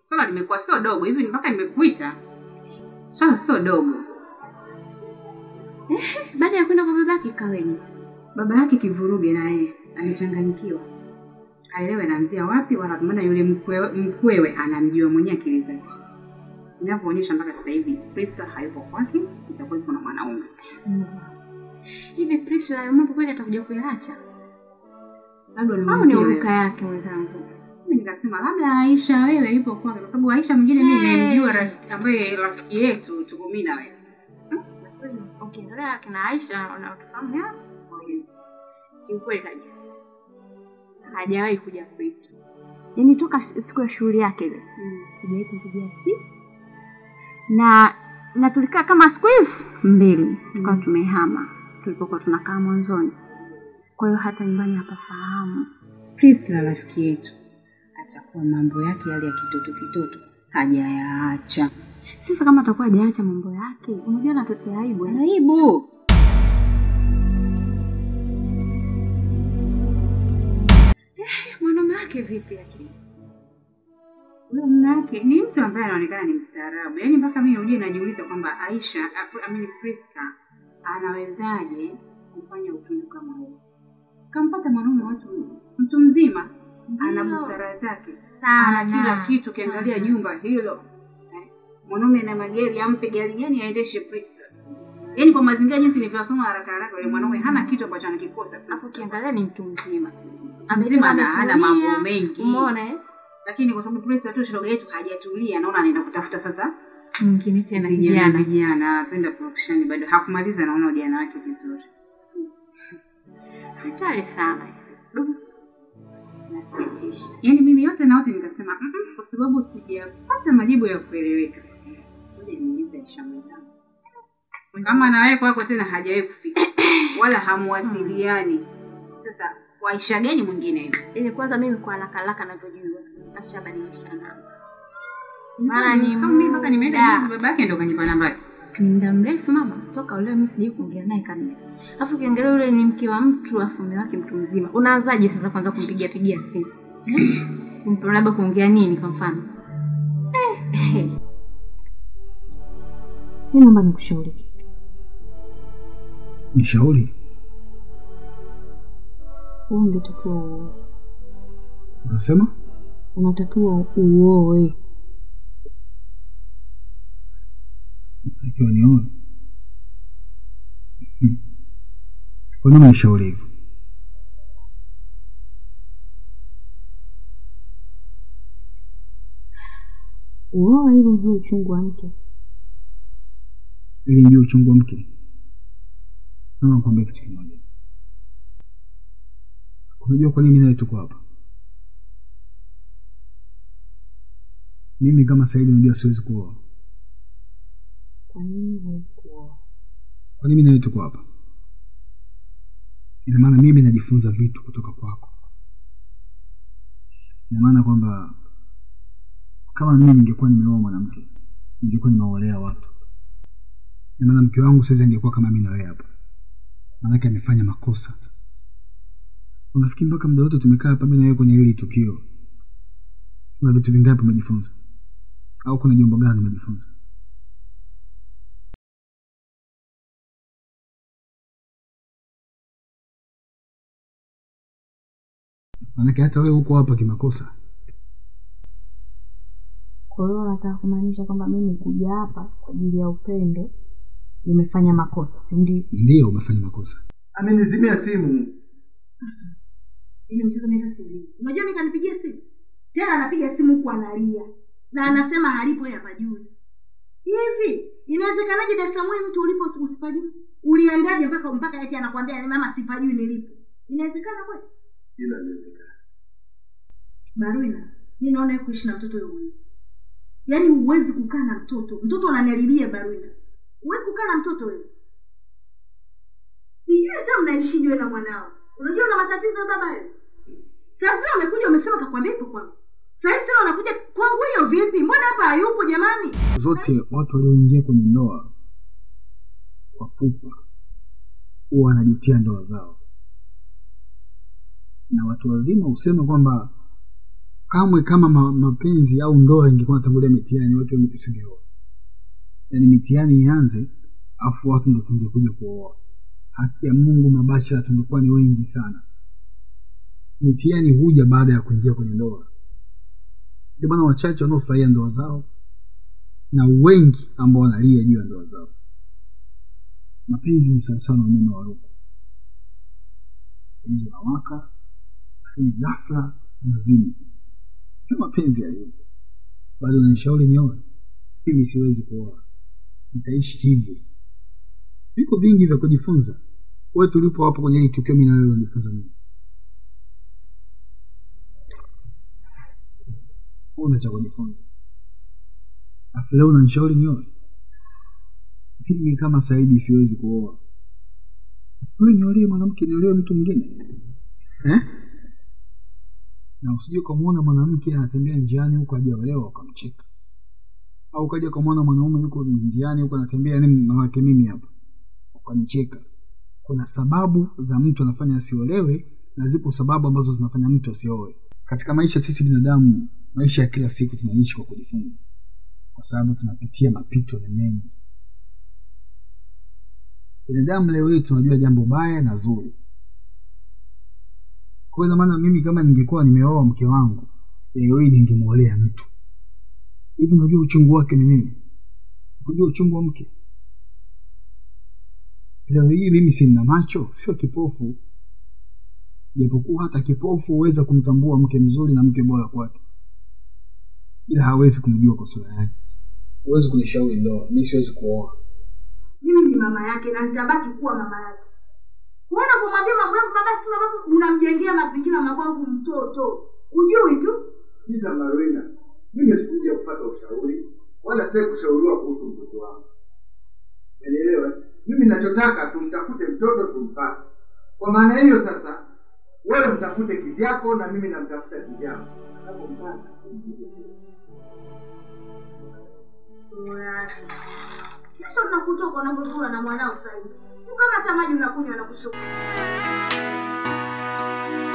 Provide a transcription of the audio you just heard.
swala limekuwa sio dogo hivi mpaka nimekuita swala sio dogo baada ya kwenda kwa babake kaweje baba yake kivuruge naye amechanganyikiwa aelewe anaanzia wapi wala maana yule mkwewe, mkwewe anamjua mwenyewe akili zake inavyoonyesha mpaka sasa hivi Prisca hayupo kwake itakuwa ipo na mwanaume hivi Priscilla hayo mambo kweli atakuja kuyaacha labda au ni nimwambie wewe. uruka yake mwenzangu Mimi nikasema labda Aisha wewe yupo kwake kwa sababu Aisha mwingine mimi Hey. nimjua rafiki- ambaye rafiki yetu tuko mimi na wewe ukiendelea kina Aisha unaotufahamu ya kiukweli kabisa hajawahi kuja kwetu yaani toka sh- siku ya shughuli yake ile sijawahi kumpigia simu na na tulikaa kama siku hizi mbili tukawa tumehama tulipokuwa tunakaa mwanzoni kwa hiyo hata nyumbani hapafahamu Priscilla rafiki yetu atakuwa mambo yake yale ya kitoto kitoto hajayaacha sasa kama atakuwa hajaacha mambo yake unajua natutia aibu eh? aibu mwanaume wake vipi lakini huyo mume wake ni mtu ambaye anaonekana ni mstaarabu yaani mpaka mimi ujue najiuliza kwamba Aisha I mean Prisca anawezaje kufanya utundu kama huo kampata mwanaume watu mtu mzima ana Ndio. busara zake Sana, ana kila kitu ukiangalia sana. jumba hilo eh, mwanaume na magari ampe gari gani aendeshe Prisca yaani kwa mazingira jinsi nilivyosoma haraka haraka yule mwanaume hana kitu ambacho anakikosa alafu ukiangalia ni mtu mzima mzima ana hana ametulia, mambo mengi umeona eh? lakini kwa sababu Prisca tu shoga yetu hajatulia naona anaenda kutafuta sasa mwingine tena vijana kijana vijana anapenda purukushani bado hakumaliza naona ujana wake vizuri hatari sana Du, nasikitisha yaani mimi yote na yote nikasema "Mm-mm," kwa sababu sijapata majibu ya kueleweka ngoja niulize Aisha mwenzangu kama na wewe kwako tena hajawahi kufika wala hamuwasiliani sasa kwa Aisha gani mwingine hivi ili kwanza mimi kwa haraka haraka navyojua ashabadilisha namba Mara ni kama mimi mpaka nimeenda muda. juzi babake ndo kanipa namba yake. ni muda mrefu mama toka leo mimi sijai kuongea naye kabisa alafu ukiangalia yule ni mke wa mtu alafu mume wake mtu mzima unaanzaje sasa kwanza kumpigia pigia simu Eh? Kumpa labda kuongea nini kwa mfano Eh, mi naomba nikushauri kitu Nishauri huu ungetakiwa uoe unasema unatakiwa uoe takiwa nione. Mhm. Kwa nini unishauri hivyo? uoe ili ujue uchungu wa mke Ili nijue uchungu wa mke. Naomba nikwambie kitu kimoja. Unajua kwa nini mimi nawe tuko hapa? Mimi kama Saidi najua siwezi kuoa. kwa nini huwezi kuoa Kwa nini mimi nawe tuko hapa? Ina maana mimi najifunza vitu kutoka kwako. Ina maana kwamba kama mimi ningekuwa nimeoa mwanamke, ningekuwa nimeolea watu. Ina maana mke wangu sasa angekuwa kama mimi na wewe hapa. Maanake amefanya makosa. Unafikiri mpaka muda wote tumekaa hapa mimi na wewe kwenye hili tukio, kuna vitu vingapi umejifunza? Au kuna jambo gani umejifunza? Maanake hata wewe huko hapa kimakosa. kwa hiyo unataka kumaanisha kwamba mimi kuja hapa kwa ajili ya upendo nimefanya makosa si ndio Ndiyo, umefanya makosa. amenizimia simu ile mchezo mimi hata sielewi. Unajua mimi kanipigia simu. Tena anapiga simu huku analia. Na anasema halipo yeye hapajui. Hivi inawezekanaje Dar es Salaam wewe mtu ulipo usipajui? Uliendaje mpaka mpaka eti anakuambia mama sipajui nilipo? Inawezekana kweli? ila inawezekana Baruina, mimi naona wewe kuishi na mtoto wewe huwezi. Yaani huwezi kukaa na mtoto. Mtoto ananiharibia Baruina. Huwezi kukaa na mtoto wewe. Sijui hata mnaishije wewe na mwanao. Unajua una matatizo ya baba wewe. Sasa amekuja umesema kakwambia ipo kwangu. Sasa tena unakuja kwangu hiyo vipi? Mbona hapa hayupo jamani? Zote watu walioingia kwenye ndoa kwa pupa huwa wanajutia ndoa zao, na watu wazima husema kwamba kamwe kama ma, mapenzi au ndoa ingekuwa natangulia mitihani watu wengi tusingeoa yaani mitihani ianze afu watu ndo tungekuja kuoa haki ya mungu mabachela tungekuwa ni wengi sana mitihani huja baada ya kuingia kwenye ndoa ndio maana wachache wanaofurahia ndoa zao na wengi ambao wanalia juu ya ndoa zao mapenzi ni sawasawa na umeme wa ruku sahizi unawaka lakini ghafla unazima sio mapenzi yalivyo bado unanishauri nioe mimi siwezi kuoa nitaishi hivyo viko vingi vya kujifunza wewe tulipo hapo kwenye hili tukio mi na wewe unajifunza nini una cha kujifunza afu leo unanishauri nioe mimi kama saidi siwezi kuoa wewe niolie mwanamke niolie mtu mwingine eh? na usije ukamwona mwanamke anatembea njiani huko ajaolewa ukamcheka au ukaja ukamwona mwanaume yuko njiani huko anatembea ni mawake mimi hapa ukanicheka kuna sababu za mtu anafanya asiolewe na zipo sababu ambazo zinafanya mtu asioe katika maisha sisi binadamu maisha ya kila siku tunaishi kwa kujifunza kwa sababu tunapitia mapito ni mengi binadamu leo hii tunajua jambo baya na zuri kwa hiyo maana mimi kama ningekuwa nimeoa mke wangu leo hii ningemwolea mtu hivi unajua uchungu wake ni nini unajua uchungu wa mke leo hii mimi sina macho sio kipofu japokuwa hata kipofu huweza kumtambua mke mzuri na mke bora kwake ila hawezi kumjua kwa sura yake huwezi kunishauri ndoa mi siwezi kuoa mimi ni mama yake na nitabaki kuwa mama yake kuona kumwambia mambo yangu baba si mamako unamjengea mazingira mabovu mtoto ujui tu sikiza marina mimi sikuja kupata ushauri wala sitaki kushauriwa kuhusu mtoto wangu umenielewa mimi nachotaka tumtafute mtoto tumpate kwa maana hiyo sasa wewe mtafute kivyako na mimi namtafuta kivyangu napompata kesho tunakutoka unavyozula na mwanao sahivi kama hata maji unakunywa na kushuka